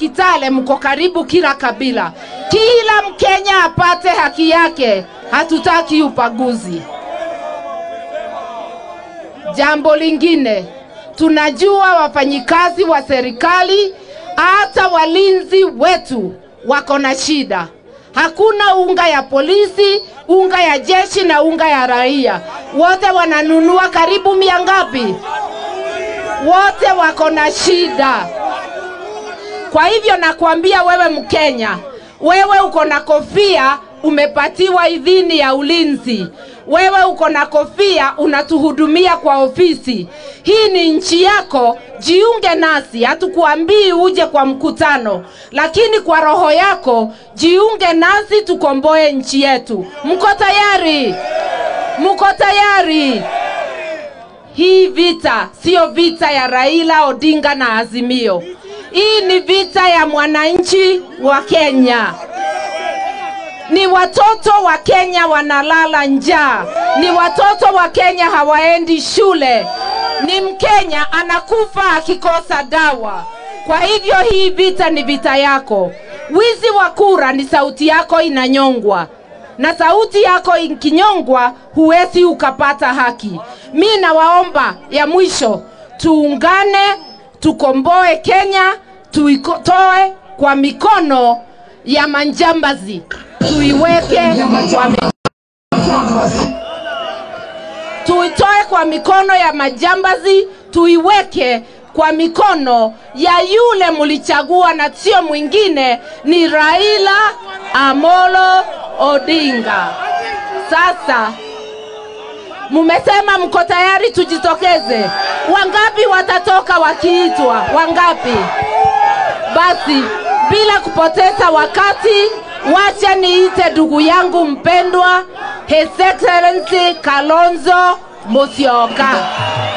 Kitale mko karibu kila kabila, kila Mkenya apate haki yake. Hatutaki ubaguzi. Jambo lingine, tunajua wafanyikazi wa serikali hata walinzi wetu wako na shida. Hakuna unga ya polisi, unga ya jeshi na unga ya raia, wote wananunua karibu mia ngapi? Wote wako na shida. Kwa hivyo nakwambia wewe Mkenya, wewe uko na kofia, umepatiwa idhini ya ulinzi. Wewe uko na kofia, unatuhudumia kwa ofisi. Hii ni nchi yako, jiunge nasi. Hatukuambii uje kwa mkutano, lakini kwa roho yako jiunge nasi, tukomboe nchi yetu. Mko tayari? Mko tayari? Hii vita siyo vita ya Raila Odinga na Azimio. Hii ni vita ya mwananchi wa Kenya. Ni watoto wa Kenya wanalala njaa, ni watoto wa Kenya hawaendi shule, ni Mkenya anakufa akikosa dawa. Kwa hivyo hii vita ni vita yako. Wizi wa kura ni sauti yako inanyongwa, na sauti yako ikinyongwa, huwezi ukapata haki. Mi nawaomba ya mwisho, tuungane, tukomboe Kenya, tuitoe kwa mikono ya manjambazi, tuiweke kwa mi... tuitoe kwa mikono ya majambazi, tuiweke kwa mikono ya yule mlichagua, na sio mwingine, ni Raila Amolo Odinga. Sasa mumesema mko tayari tujitokeze. Wangapi watatoka wakiitwa? Wangapi? Basi bila kupoteza wakati, wacha niite ndugu yangu mpendwa His Excellency Kalonzo Musyoka.